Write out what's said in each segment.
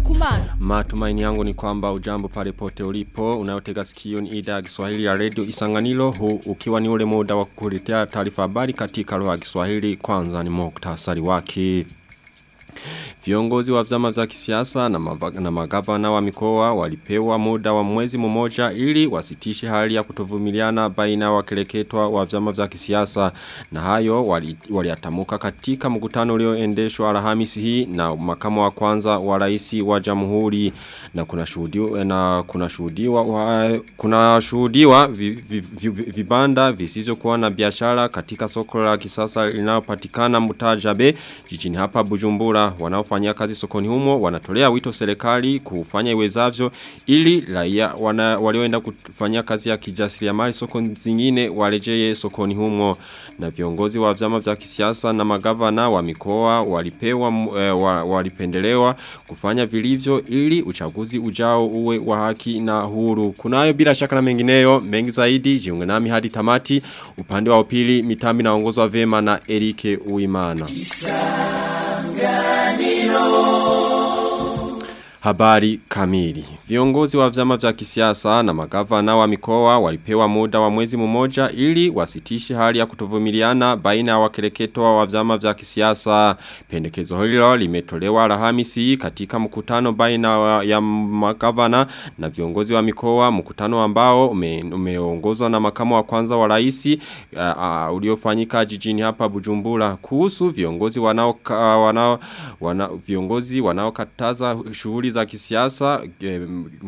Kumana. Matumaini yangu ni kwamba ujambo pale pote ulipo, unayotega sikio ni idhaa ya Kiswahili ya Radio Isanganiro huu ukiwa ni ule muda wa kukuletea taarifa habari katika lugha ya Kiswahili kwanza ni muktasari wake. Viongozi wa vyama vya kisiasa na, na magavana wa mikoa walipewa muda wa mwezi mmoja ili wasitishe hali ya kutovumiliana baina wakeleketwa wa vyama vya kisiasa na hayo waliatamuka wali katika mkutano ulioendeshwa Alhamisi hii na makamu wa kwanza wa rais wa Jamhuri na kuna shuhudiwa na kuna shuhudiwa kuna shuhudiwa vi, vi, vi, vibanda visivyokuwa na biashara katika soko la kisasa linalopatikana Mutajabe jijini hapa Bujumbura wanaofanya kazi sokoni humo wanatolea wito serikali kufanya iwezavyo ili raia walioenda kufanya kazi ya kijasiriamali soko zingine warejee sokoni humo na viongozi wa vyama vya kisiasa na magavana wa mikoa walipewa e, wa, walipendelewa kufanya vilivyo ili uchaguzi ujao uwe wa haki na huru kunayo bila shaka na mengineyo mengi zaidi jiunge nami hadi tamati upande wa upili mitambi naongozwa vema na Erike Uimana Habari kamili. Viongozi wa vyama vya kisiasa na magavana wa mikoa walipewa muda wa mwezi mmoja ili wasitishe hali ya kutovumiliana baina ya wakereketwa wa vyama vya kisiasa. Pendekezo hilo limetolewa Alhamisi katika mkutano baina ya magavana na viongozi wa mikoa, mkutano ambao umeongozwa ume na makamu wa kwanza wa rais uh, uh, uliofanyika jijini hapa Bujumbura kuhusu viongozi wanao wanao wana, viongozi wanaokataza shughuli za kisiasa e,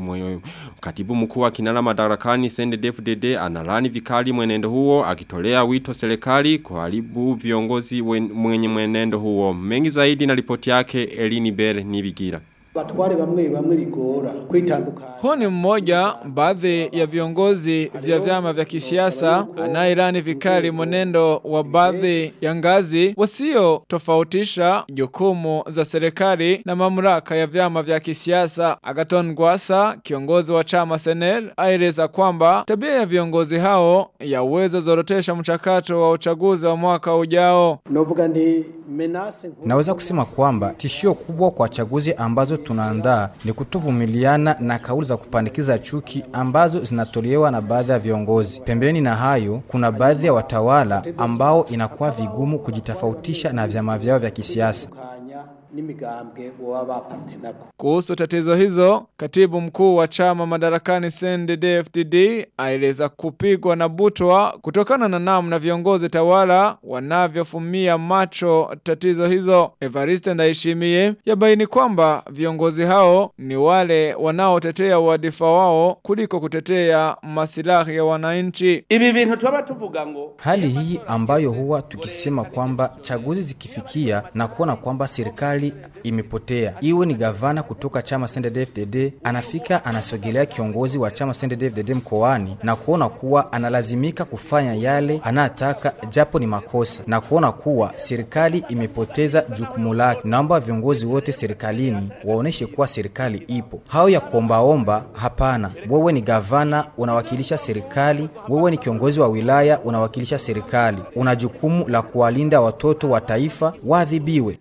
katibu mkuu wa kinara madarakani CNDD-FDD analani vikali mwenendo huo akitolea wito serikali kuharibu viongozi mwenye mwenendo huo mengi zaidi na ripoti yake Elini Bere Nibigira batware bamwe bamwe bigora kwitandukanya. Huu ni mmoja baadhi ya viongozi vya vyama vya kisiasa anairani vikali mwenendo wa baadhi ya ngazi wasio tofautisha jukumu za serikali na mamlaka ya vyama vya kisiasa. Agaton Gwasa, kiongozi wa chama Senel, aeleza kwamba tabia ya viongozi hao yaweza zorotesha mchakato wa uchaguzi wa mwaka ujao. Novuga ndi Naweza kusema kwamba tishio kubwa kwa chaguzi ambazo tunaandaa ni kutuvumiliana na kauli za kupandikiza chuki ambazo zinatolewa na baadhi ya viongozi. Pembeni na hayo, kuna baadhi ya watawala ambao inakuwa vigumu kujitofautisha na vyama vyao vya kisiasa n'imigambwe baba bapartenako. Kuhusu tatizo hizo, katibu mkuu wa chama madarakani CNDD-FDD aeleza kupigwa na butwa kutokana na namna viongozi tawala wanavyofumia macho tatizo hizo. Evariste Ndayishimiye yabaini kwamba viongozi hao ni wale wanaotetea wadhifa wao kuliko kutetea masilahi ya wananchi. Ibi bintu tuba tuvuga ngo hali hii ambayo huwa tukisema kwamba chaguzi zikifikia na kuona kwamba serikali imepotea, iwe ni gavana kutoka chama CNDD-FDD anafika anasogelea kiongozi wa chama CNDD-FDD mkoani na kuona kuwa analazimika kufanya yale anataka, japo ni makosa, na kuona kuwa serikali imepoteza jukumu lake. Naomba viongozi wote serikalini waoneshe kuwa serikali ipo. Hao ya kuombaomba, hapana. Wewe ni gavana, unawakilisha serikali. Wewe ni kiongozi wa wilaya, unawakilisha serikali. Una jukumu la kuwalinda watoto wa taifa waadhibiwe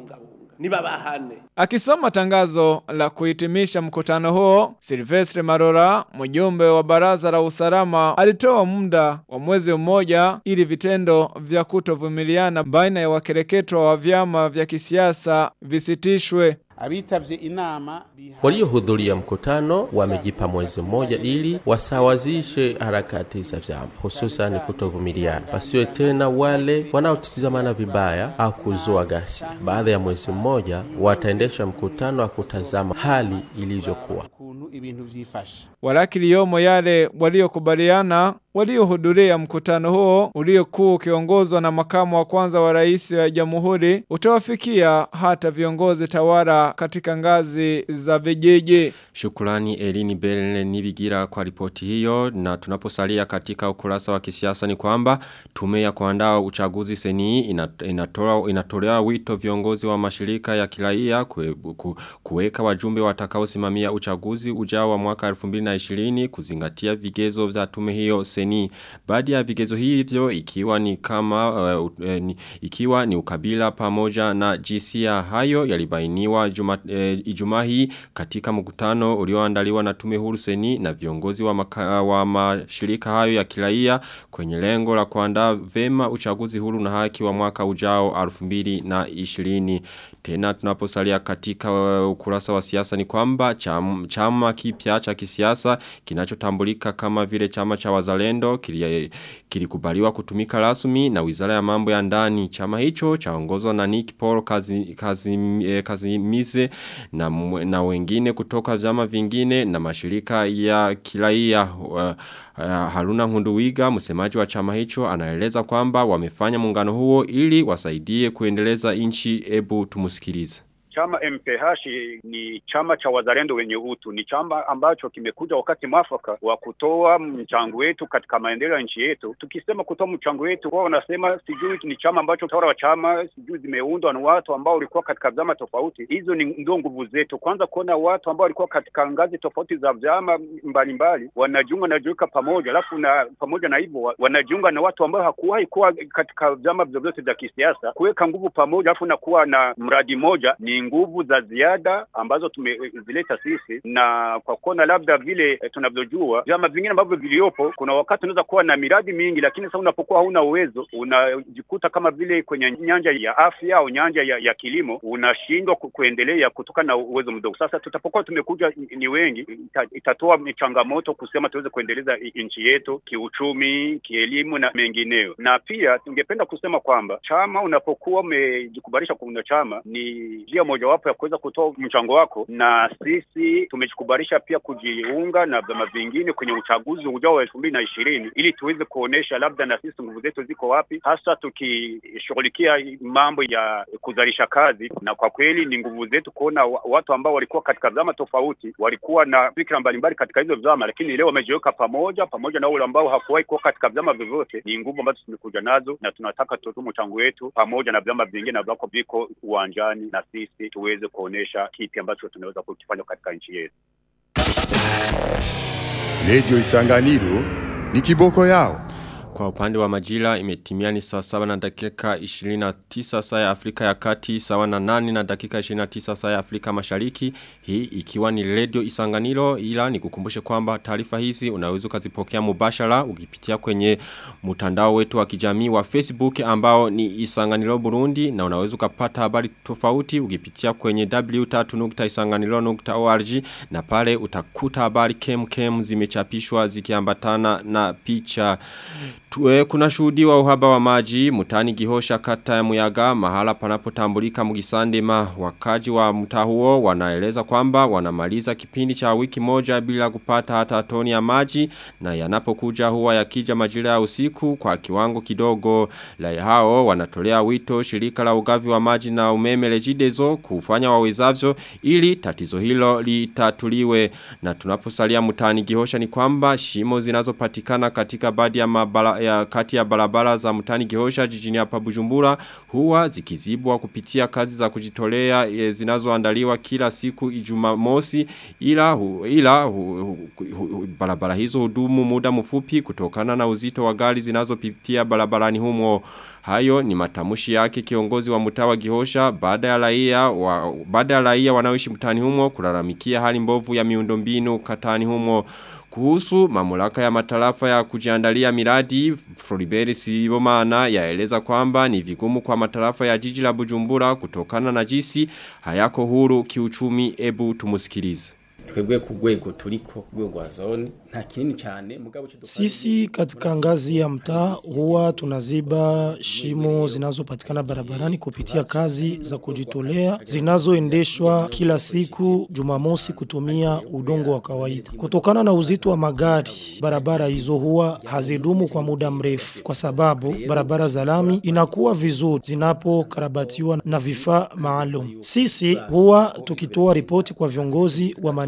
nibabahane. Akisoma tangazo la kuhitimisha mkutano huo, Silvestre Marora, mjumbe wa baraza la usalama, alitoa muda wa mwezi mmoja ili vitendo vya kutovumiliana baina ya wakereketwa wa vyama vya kisiasa visitishwe. Abitavye inama Waliohudhuria mkutano wamejipa mwezi mmoja ili wasawazishe harakati za vyama, hususan kutovumiliana, pasiwe tena wale wanaotizamana vibaya au kuzua ghasia. Baada ya mwezi mmoja wataendesha mkutano wa kutazama hali ilivyokuwa. kuntu ibintu vyifashe. Walakiliyomo yale waliokubaliana waliohudhuria mkutano huo uliokuwa ukiongozwa na makamu wa kwanza wa rais wa jamhuri utawafikia hata viongozi tawala katika ngazi za vijiji. Shukrani Elini Berle Nibigira kwa ripoti hiyo na tunaposalia katika ukurasa wa kisiasa ni kwamba tume ya kuandaa uchaguzi seni inatoa inatolea wito viongozi wa mashirika ya kiraia kue, ku, kuweka wajumbe watakaosimamia uchaguzi uchaguzi ujao wa mwaka 2020 kuzingatia vigezo vya tume hiyo seni. Baadhi ya vigezo hivyo ikiwa ni kama uh, uh, ni, ikiwa ni ukabila pamoja na jinsia hayo yalibainiwa juma, uh, Ijumaa hii katika mkutano ulioandaliwa na tume huru seni na viongozi wa, maka, wa mashirika hayo ya kiraia kwenye lengo la kuandaa vema uchaguzi huru na haki wa mwaka ujao 2020 tena tunaposalia katika uh, ukurasa wa siasa ni kwamba chama, chama kipya cha kisiasa kinachotambulika kama vile chama cha wazalendo kilikubaliwa kutumika rasmi na wizara ya mambo ya ndani chama hicho chaongozwa na Nick Paul kazi, kazi, eh, Kazimize na, na wengine kutoka vyama vingine na mashirika ya kiraia uh, Uh, Haruna Ngunduwiga msemaji wa chama hicho anaeleza kwamba wamefanya muungano huo ili wasaidie kuendeleza nchi ebu tumusikilize. Chama MPH ni chama cha wazalendo wenye utu. Ni chama ambacho kimekuja wakati mwafaka wa kutoa mchango wetu katika maendeleo ya nchi yetu. Tukisema kutoa mchango wetu, wao wanasema sijui ni chama ambacho tawala wa chama sijui zimeundwa na watu ambao walikuwa katika vyama tofauti. Hizo ni ndio nguvu zetu. Kwanza kuona watu ambao walikuwa katika ngazi tofauti za vyama mbalimbali wanajiunga na juika pamoja, alafu na pamoja na hivyo wanajiunga na watu ambao hakuwahi kuwa katika vyama vyovyote vya kisiasa, kuweka nguvu pamoja, alafu na kuwa na mradi mmoja ni nguvu za ziada ambazo tumezileta sisi, na kwa kuona labda vile e, tunavyojua vyama vingine ambavyo viliopo, kuna wakati unaweza kuwa na miradi mingi, lakini sasa unapokuwa hauna uwezo, unajikuta kama vile kwenye nyanja ya afya au nyanja ya, ya kilimo unashindwa ku, kuendelea kutokana na uwezo mdogo. Sasa tutapokuwa tumekuja ni wengi, ita, itatoa changamoto kusema tuweze kuendeleza nchi yetu kiuchumi, kielimu na mengineyo. Na pia tungependa kusema kwamba chama unapokuwa umejikubalisha kuunda chama ni njia mojawapo ya kuweza kutoa mchango wako, na sisi tumejikubalisha pia kujiunga na vyama vingine kwenye uchaguzi ujao wa elfu mbili na ishirini ili tuweze kuonesha labda na sisi nguvu zetu ziko wapi, hasa tukishughulikia mambo ya kuzalisha kazi. Na kwa kweli ni nguvu zetu kuona watu ambao walikuwa katika vyama tofauti walikuwa na fikra mbalimbali katika hizo vyama, lakini leo wamejiweka pamoja pamoja na wale ambao hakuwahi kuwa katika vyama vyovyote. Ni nguvu ambazo tumekuja nazo, na tunataka tutoe mchango wetu pamoja na vyama vingine ambako viko uwanjani na sisi tuweze kuonesha kipi ambacho tunaweza kukifanya katika nchi yetu. Radio Isanganiro ni kiboko yao. Kwa upande wa majira imetimia ni saa sawa na dakika 29 saa ya Afrika ya kati sawa na nani na dakika 29 saa ya Afrika mashariki hii ikiwa ni radio isanganiro ila ni kukumbushe kwamba taarifa hizi unaweza ukazipokea mubashara ukipitia kwenye mtandao wetu wa kijamii wa Facebook ambao ni isanganiro Burundi na unaweza ukapata habari tofauti ukipitia kwenye w3.isanganiro.org na pale utakuta habari kem kem zimechapishwa zikiambatana na picha Tue kuna shuhudi wa uhaba wa maji, mutani gihosha kata ya muyaga, mahala panapotambulika mugisandema wakaji wa mtaa huo wanaeleza kwamba wanamaliza kipindi cha wiki moja bila kupata hata toni ya maji na yanapokuja huwa yakija majira ya usiku kwa kiwango kidogo. Lai hao wanatolea wito shirika la ugavi wa maji na umeme lejidezo kufanya wawezavyo ili tatizo hilo litatuliwe na tunaposalia mutani gihosha ni kwamba shimo zinazopatikana katika baadhi ya mabala ya kati ya barabara za mtani Gihosha jijini hapa Bujumbura huwa zikizibwa kupitia kazi za kujitolea e, zinazoandaliwa kila siku Ijumamosi ila hu, ila hu, hu, hu, hu, barabara hizo hudumu muda mfupi kutokana na uzito wa gari zinazopitia barabarani humo Hayo ni matamushi yake kiongozi wa mtawa Gihosha baada ya raia wa baada ya raia wanaoishi mtani humo kulalamikia hali mbovu ya miundombinu katani humo kuhusu mamlaka ya matarafa ya kujiandalia miradi Floribert Sibomana yaeleza kwamba ni vigumu kwa matarafa ya jiji la Bujumbura kutokana na jisi hayako huru kiuchumi ebu tumusikilize twebwe ku rwego turiko rwego rwa zone nta kinini cyane mugabo sisi katika ngazi ya mtaa huwa tunaziba shimo zinazopatikana barabarani kupitia kazi za kujitolea zinazoendeshwa kila siku Jumamosi kutumia udongo wa kawaida. Kutokana na uzito wa magari, barabara hizo huwa hazidumu kwa muda mrefu, kwa sababu barabara za lami inakuwa vizuri zinapokarabatiwa na vifaa maalum. Sisi huwa tukitoa ripoti kwa viongozi wa mani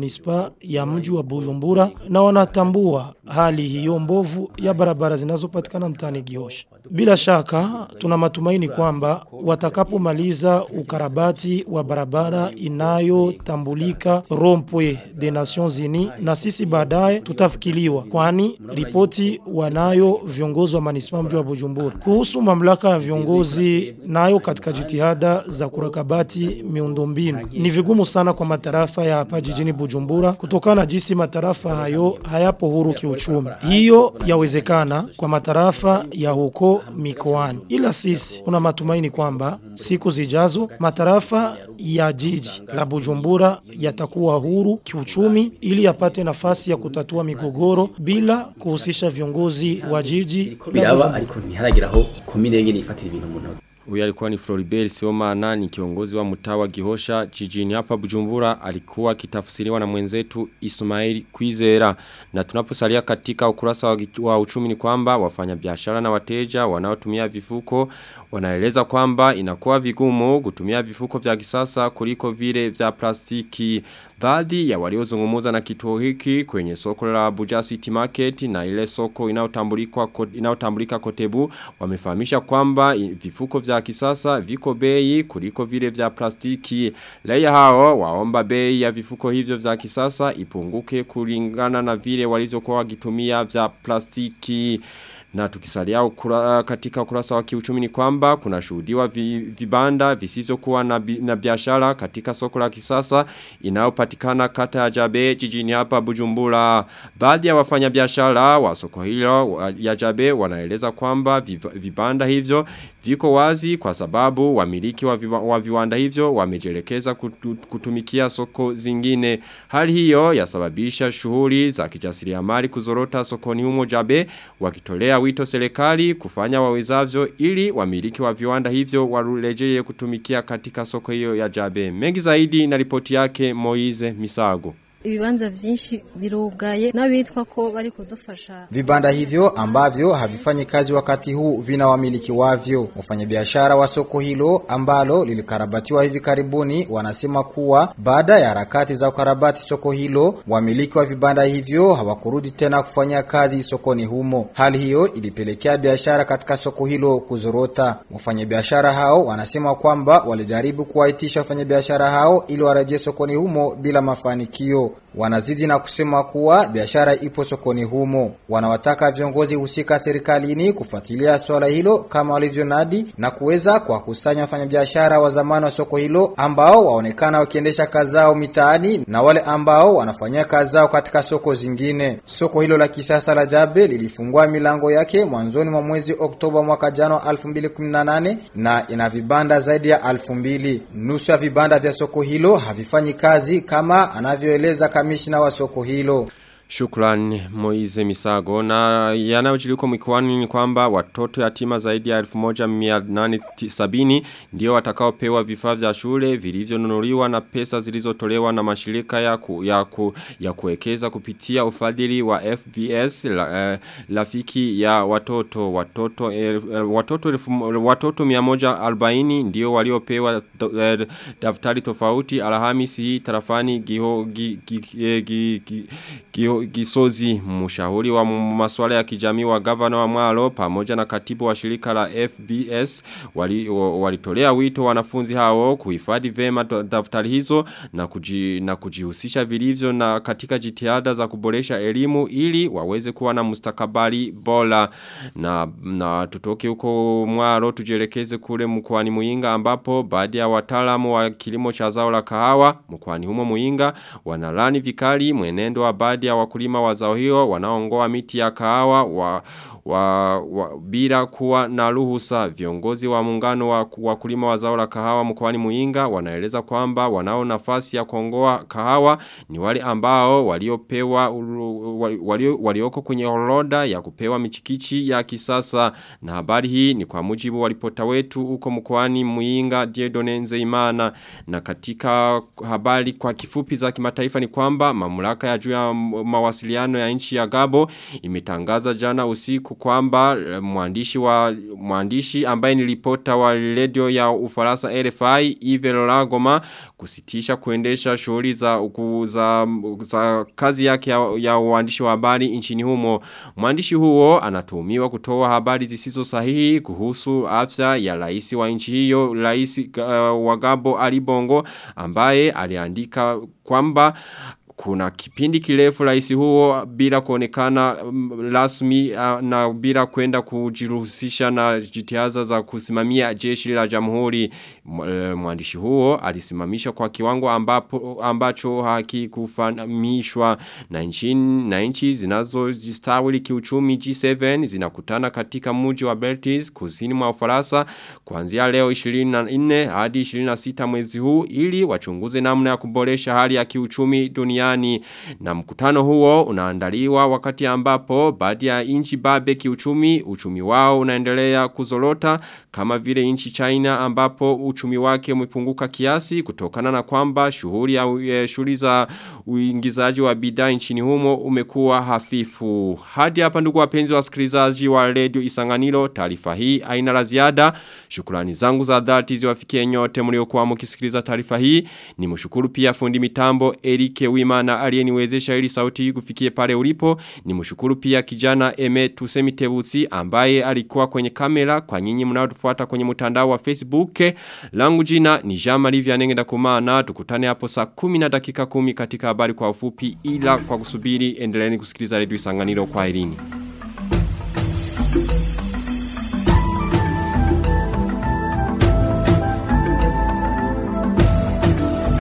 manispa ya mji wa Bujumbura na wanatambua hali hiyo mbovu ya barabara zinazopatikana mtaani Gihosha. Bila shaka tuna matumaini kwamba watakapomaliza ukarabati wa barabara inayotambulika Rompwe de Nations Unies na sisi baadaye tutafikiliwa, kwani ripoti wanayo viongozi wa manispa mji wa Bujumbura kuhusu mamlaka ya viongozi nayo katika jitihada za kurakabati miundombinu. Ni vigumu sana kwa matarafa ya hapa jijini Bujumbura kutokana na jinsi matarafa hayo hayapo huru kiuchumi. Hiyo yawezekana kwa matarafa ya huko mikoani, ila sisi tuna matumaini kwamba siku zijazo matarafa ya jiji la Bujumbura yatakuwa huru kiuchumi ili yapate nafasi ya kutatua migogoro bila kuhusisha viongozi wa jiji la biraba Bujumbura. ariko ntiharageraho komine yengene ifatira ibintu mu ntoki Huyu alikuwa ni Floribert Siomana ni kiongozi wa mtaa wa Gihosha jijini hapa Bujumbura alikuwa akitafsiriwa na mwenzetu Ismail Kwizera na tunaposalia katika ukurasa wa, gitu- wa uchumi ni kwamba wafanyabiashara na wateja wanaotumia vifuko wanaeleza kwamba inakuwa vigumu kutumia vifuko vya kisasa kuliko vile vya plastiki baadhi ya waliozungumza na kituo hiki kwenye soko la Abuja City Market na ile soko inayotambulika inayotambulika Kotebu wamefahamisha kwamba i- vifuko vya kisasa viko bei kuliko vile vya plastiki. Raia hao waomba bei ya vifuko hivyo vya kisasa ipunguke kulingana na vile walizokuwa wakitumia vya plastiki. Na tukisalia ukura, katika ukurasa wa kiuchumi ni kwamba kuna shuhudiwa vi, vibanda visivyokuwa na, bi- na biashara katika soko la kisasa inayopatikana kata ya Jabe jijini hapa Bujumbura. Baadhi ya wafanyabiashara wa soko hilo wa- ya Jabe wanaeleza kwamba viv- vibanda hivyo viko wazi kwa sababu wamiliki wa, viwa, wa viwanda hivyo wamejelekeza kutu, kutumikia soko zingine. Hali hiyo yasababisha shughuli za kijasiriamali kuzorota sokoni humo Jabe wakitolea wito serikali kufanya wawezavyo ili wamiliki wa viwanda hivyo warejee kutumikia katika soko hiyo ya Jabe. Mengi zaidi na ripoti yake Moize Misago. ibibanza byinshi birugaye n'abitwa ko bari kudufasha Vibanda hivyo ambavyo havifanyi kazi wakati huu vina wamiliki wavyo. Wafanyabiashara wa soko hilo ambalo lilikarabatiwa hivi karibuni wanasema kuwa baada ya harakati za ukarabati soko hilo, wamiliki wa vibanda hivyo hawakurudi tena kufanya kazi sokoni humo. Hali hiyo ilipelekea biashara katika soko hilo kuzorota. Wafanyabiashara hao wanasema kwamba walijaribu kuwaitisha wafanyabiashara hao ili warejee sokoni humo bila mafanikio. Wanazidi na kusema kuwa biashara ipo sokoni humo. Wanawataka viongozi husika serikalini kufuatilia swala hilo kama walivyonadi na kuweza kuwakusanya wafanyabiashara wa zamani wa soko hilo ambao waonekana wakiendesha kazi zao mitaani na wale ambao wanafanyia kazi zao katika soko zingine. Soko hilo la kisasa la Jabe lilifungua milango yake mwanzoni mwa mwezi Oktoba mwaka jana wa 2018 na ina vibanda zaidi ya 2000. Nusu ya vibanda vya soko hilo havifanyi kazi kama anavyoeleza kamishna wa soko hilo. Shukran Moize Misago na yanayojiliko mikoani ni kwamba watoto yatima zaidi ya 1870 ndio watakaopewa vifaa vya shule vilivyonunuliwa na pesa zilizotolewa na mashirika ya ku, ya, ku, ya kuwekeza kupitia ufadhili wa FVS la, eh, rafiki ya watoto watoto eh, watoto elfu- watoto 140 ndio waliopewa do- eh, daftari tofauti Alhamisi hii tarafani giho gi, gi, eh, gi, gi, Gio- Gisozi mshauri wa masuala ya kijamii wa gavana wa Mwalo pamoja na katibu wa shirika la FBS wali- wa- walitolea wito wanafunzi hao kuhifadhi vema da- daftari hizo na, kuji, na kujihusisha vilivyo na katika jitihada za kuboresha elimu ili waweze kuwa na mustakabali bora na, na tutoke huko Mwalo tujelekeze kule mkoani Muinga ambapo baadhi ya wataalamu wa kilimo cha zao la kahawa mkoani humo Muinga wanalani vikali mwenendo wa baadhi ya wakulima wa zao hilo wanaongoa miti ya kahawa wa, wa, wa, bila kuwa na ruhusa viongozi wa muungano wa wakulima wa zao la kahawa mkoani Muinga wanaeleza kwamba wanao nafasi ya kuongoa kahawa ni wale ambao waliopewa uru- wali- walio, walioko kwenye orodha ya kupewa michikichi ya kisasa na habari hii ni kwa mujibu wa ripota wetu huko mkoani Muinga Diedone Nzeimana na katika habari kwa kifupi za kimataifa ni kwamba mamlaka ya juu ya mawasiliano ya nchi ya Gabo imetangaza jana usiku kwamba mwandishi wa mwandishi ambaye ni ripota wa radio ya Ufaransa RFI Yves Lagoma kusitisha kuendesha shughuli za, za, za kazi yake ya, ya uandishi wa habari nchini humo. Mwandishi huo anatuhumiwa kutoa habari zisizo sahihi kuhusu afya ya rais wa nchi hiyo, rais uh, wa Gabo Ali Bongo ambaye aliandika kwamba kuna kipindi kirefu rais huo bila kuonekana um, rasmi uh, na bila kwenda kujiruhusisha na jitihada za kusimamia jeshi la jamhuri mwandishi huo alisimamisha kwa kiwango ambapo ambacho hakikufahamishwa na nchi na nchi zinazojistawi kiuchumi G7 zinakutana katika mji wa Beltis kusini mwa Ufaransa kuanzia leo 24 hadi 26 mwezi huu ili wachunguze namna ya kuboresha hali ya kiuchumi duniani na mkutano huo unaandaliwa wakati ambapo baadhi ya nchi babe kiuchumi uchumi wao unaendelea kuzorota kama vile nchi China ambapo uchumi wake umepunguka kiasi kutokana na kwamba shughuli ya shughuli za uingizaji wa bidhaa nchini humo umekuwa hafifu hadi hapa ndugu wapenzi wasikilizaji wa Radio Isanganiro taarifa hii haina la ziada shukrani zangu za dhati ziwafikie nyote mliokuwa mkisikiliza taarifa hii ni mshukuru pia fundi mitambo Erike Wima na aliyeniwezesha ili sauti hii kufikie pale ulipo ni mshukuru pia kijana Eme Tusemi Tebusi ambaye alikuwa kwenye kamera kwa nyinyi mnaotufuata kwenye mtandao wa Facebook langu jina ni Jean-Marie Vianenge ndakumana tukutane hapo saa 10 na dakika 10 katika habari kwa ufupi ila kwa kusubiri endeleeni kusikiliza redio Isanganiro kwa irini